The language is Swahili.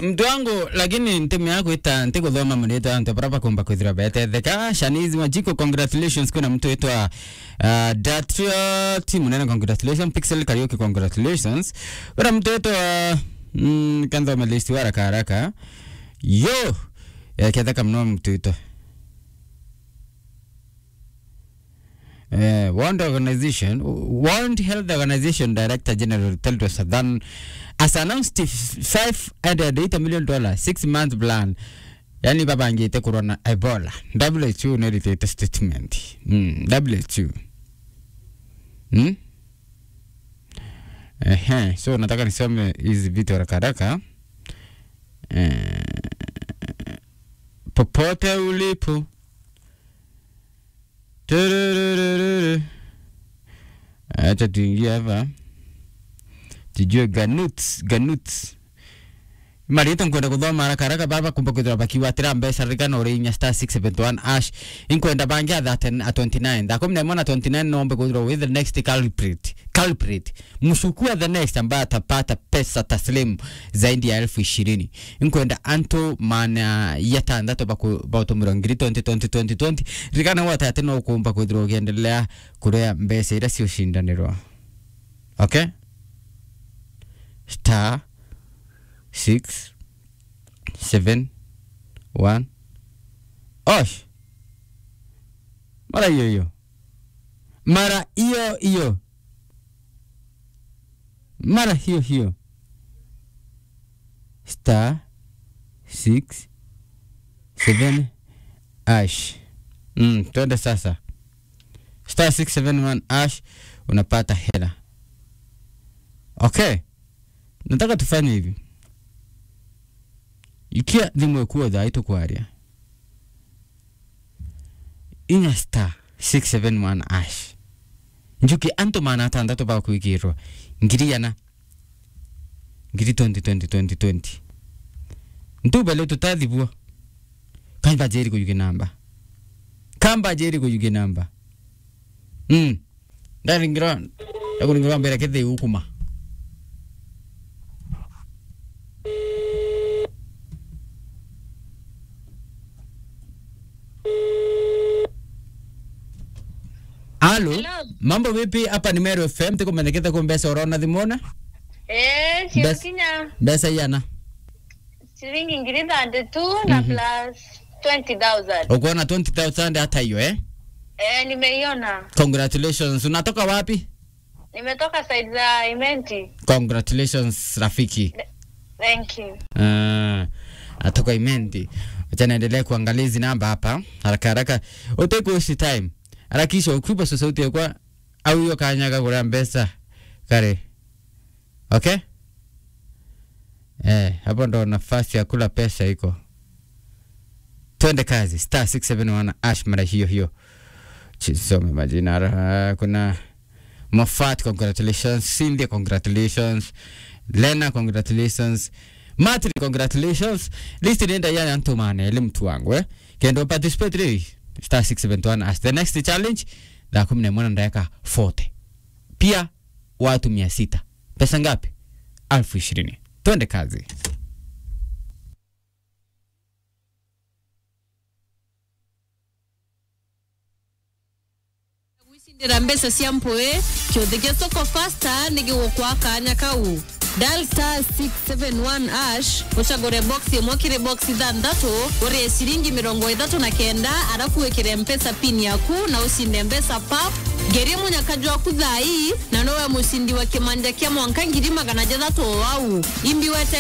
mtu wangu lakini ntemu yako ita nti kuthoma mrito antu baraba kumba kwithira betetheka shanizi majiko congratulations kuna mtu witwa uh, datriot munene congratulations pixel karaoke congratulations kuna mtu witwa mm, kanthome list wa haraka haraka yo ketheka mno mtu witwa Uh, World Organization, World Health Organization Director General Tedros Adhanom has announced $580 million dollar six month plan yani babangite kurona Ebola. WHO neritete statement. Mm, WHO. Hmm? Ehe, so nataka nisome hizi vitu haraka haraka. Eh, popote ulipo Tururururu. Acha tuingie hapa tujue ganuts ganuts marito nkwenda kuthoma haraka haraka baba kumba kwithira bakiwatira mbeca ririkana uri inya star 671 ash inkwenda bangi atha at 29 thaa kumi na imwe na 29 nombe kwithirwa with the next culprit culprit msukua the next ambaye atapata pesa taslimu zaidi ya elfu ishirini inkwenda antu mana yatandatu bautumira ngiri 20 20 20 20 ririkana wote ati no kumba kwithirwa ukiendelea kurea mbeca iria ciushindanirwa okay star six seven one osh mara hiyo hiyo mara hiyo hiyo mara hiyo hiyo star six seven ash mm, twende sasa star 671 ash unapata hela okay nataka tufanye hivi ikia thimwe kuotha itukwaria inya star 671 ash njuki antu mana atandatu bakwikirwa ngiri yana ngiri 20 20 20 20 ntubele tutathibua kamba jeri kuyuge namba kamba jeri kuyuge namba mm ndaringira ndakuringira mbere kethe ukuma Halo, Hello. mambo vipi? Hapa ni Meru FM, tuko mendekete kwa mbesa urona thimona Eh, Bes- sio Kenya. mbesa yana Shilingi ngiri thirty two na plus 20,000. ukuona 20000 hata hiyo eh? Eh, nimeiona. Congratulations. Unatoka wapi? Nimetoka side za Imenti. Congratulations rafiki. Thank you. Uh, atoka Imenti. Acha naendelea kuangalia hizi namba hapa haraka haraka. Utake waste time. Harakisha ukipa sasa sauti kwa au hiyo kanyaga kwa mbesa kare. Okay? Eh, hapo ndo nafasi ya kula pesa iko. Twende kazi. Star 671 ash mara hiyo hiyo. Chisome majina. Uh, kuna Mofat, congratulations. Cindy, congratulations. Lena, congratulations. Matri, congratulations. List inaenda yana antumane ile mtu wangu eh. Kendo participate leo. Star 671 as the next challenge da kumi na moja ndaweka 40. Pia watu mia sita. Pesa ngapi? Alfu ishirini. Twende kazi. gwicindira mbeca cia mpui kiuthi gia soko fasta ni gigukwa kanya kau dial star 671 ash ucagure box imwe kiri box ithanthatu urie ciringi mirongo ithatu na kenda arafu wikire mpesa pin yaku na ucinde mbeca pap ngerie munyakaju waku thai na nowe mucindi wa kimanja kia mwanka ngiri magana jathatu o wau imbi wete